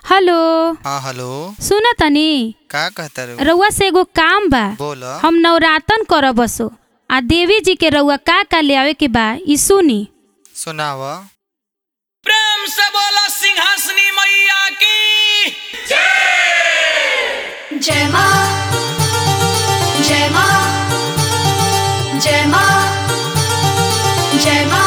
hello हाँ hello सुन तनी का कहता रे रउआ से एगो काम बा बोल हम नवरातन करब बसो आ देवी जी के रउआ का का ले आवे के बा ई सुनी सुनाव प्रेम से बोलो सिंहासनी मैया की जय माँ जय माँ जय माँ जय माँ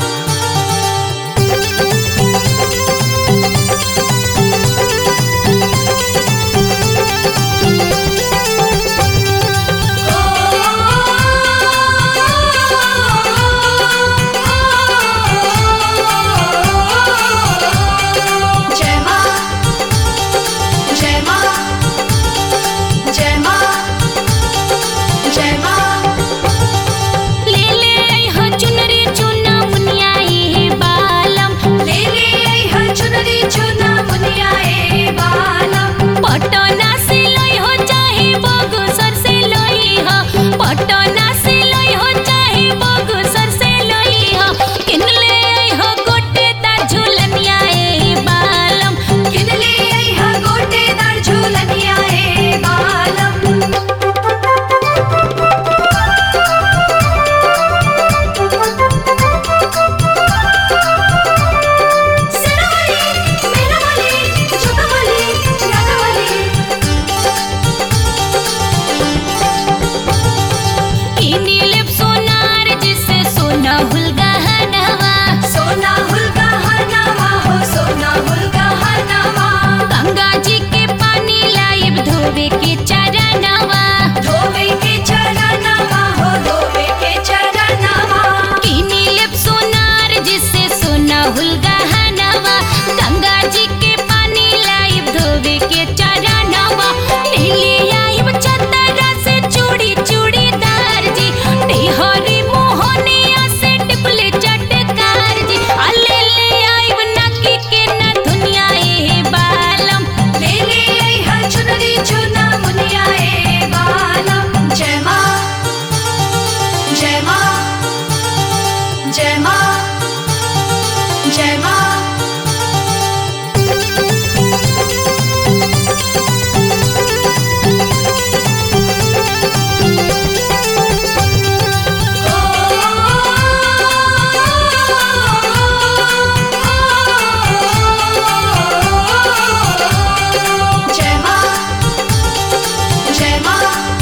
जय माँ जय माँ जय माँ जय माँ ले ले आई हो चुनरी चुना मुनियाई बालम ले ले आई हर चुनरी चुना मुनियाए बालम पटना से लई हो चाहे बगसर से लई हो पटना से लई हो चाहे बगसर से लई हो किन ले आई हो गोटे दा झुलनिया ए बालम किन ले आई हर गोटेदार झूलनियाए बालम सिराली मेराली जुगमली रागवली किनी लेप सोनार जिसे सोना हुलगा हनवा सोना हुलगा हरनामा हो सोना हुलगा हरनामा गंगा जी के पानी लाइब धोवे के चरणवा धोवे के चरणमा हो धोवे के चरणमा किनी लेप सोनार जिसे सोना हुलगा हनवा गंगा जी के पानी लाइब धोवे के चरणवा नीली आइब चंदरा से चूड़ी चूड़ीदार जी निहरी मोहनिया से टिपले चटकार जी अले ले आइब नकी के न दुनिया ए बालम ले ले आई हर चुनरी चुना मुनियाए बालम जय माँ जय माँ जय माँ जय माँ जय माँ जय माँ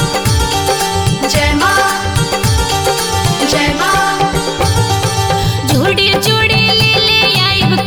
जय माँ जय माँ जोड़ी जोड़ी ले ले आइब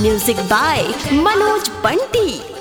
म्यूजिक बाय मनोज बंटी